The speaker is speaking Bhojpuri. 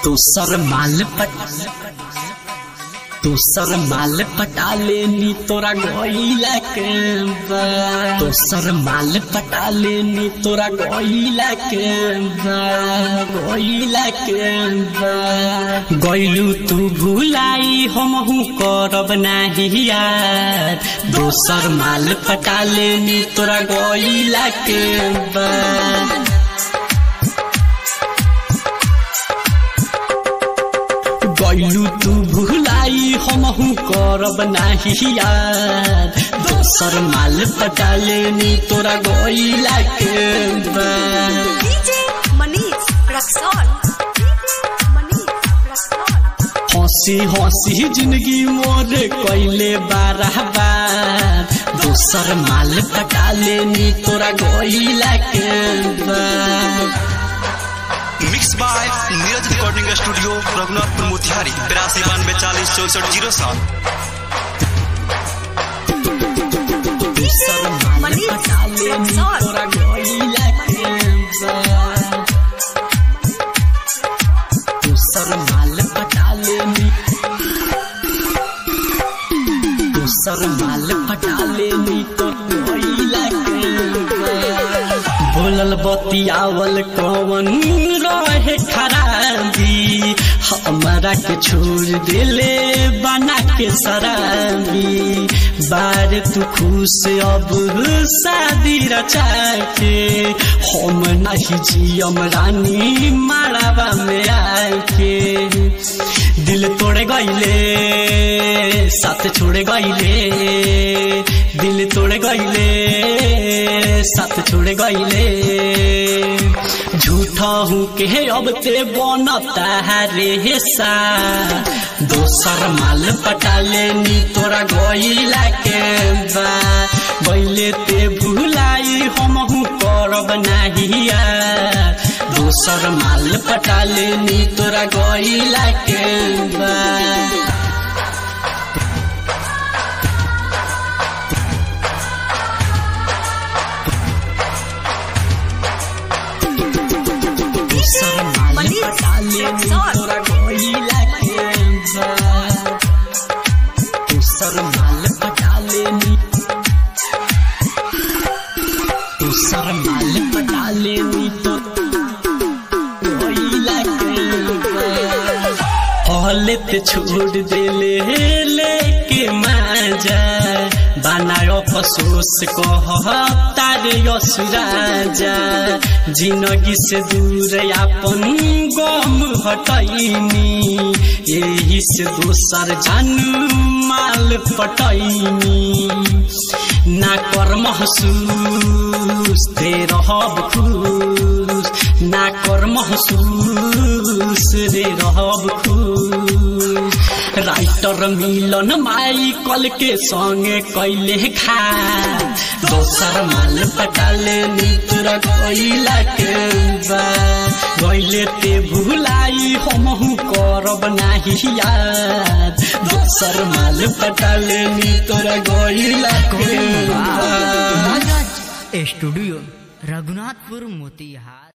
दोसर माल पट दोसर माल पटा लेनी तोरा गईला के बा दोसर माल पटा लेनी तोरा गईला के बा गईला के बा गईलू तू भुलाई हमहू करब नाही यार दोसर माल पटा लेनी तोरा गईला के बा गईलू तू भुलाई हमहू करब नाही यार दोसर माल पटा लेनी तोरा गईला के बा DJ Manish Raxol. Manish Raxol. हंसी हंसी जिंदगी मोर कैले बारह बार दोसर माल पटा लेनी तोरा गईला के बा mix by Neeraj recording studio Raghunathpur Motihari तिरासी बानवे चालीस चौसठ जीरो सात दोसर माल मनीष पटा लेनी रक्सौल। तोरा गईला के बा दोसर माल पटा लेनी दोसर माल पटा लेनी तो गईला के बा। बोलल बतियावल कवन रहे खराबी हमारा के छोड़ देले बना के शराबी बार तू खुश अब शादी रचा के हम नहीं जियम रानी मारावा में आके दिल तोड़े गईले साथ छोड़े गईले दिल तोड़े गईले साथ छोड़े गईले झूठा हूँ के अब ते बनता है रे सा दोसर माल पटा लेनी तोरा गईला के बा गईले ते भुलाई हमहू करब नाही यार दोसर माल पटा लेनी तोरा गईला के बा दोसर माल मनीष पटा लेनी रक्सौल। तोरा गईला के बा दोसर माल पटा लेनी दोसर माल पटा लेनी तो गईला के बा औलत छोड़ देले लेके माजा बनायो अफसोस कह तारे यसुराजा जिंदगी से दूर अपन गम हटैनी यही से दोसर जानू माल पटैनी ना कर महसूस दे रहब खुश ना कर महसूस रे रहब खुश राइटर मिलन माइकल के संगे कैले खा दोसर माल पटाले नितरा गईला के बा गईले ते भुलाई हमहू करब नाही याद दोसर माल पटाले नितरा गईला के बा नागराज स्टूडियो रघुनाथपुर मोतिहार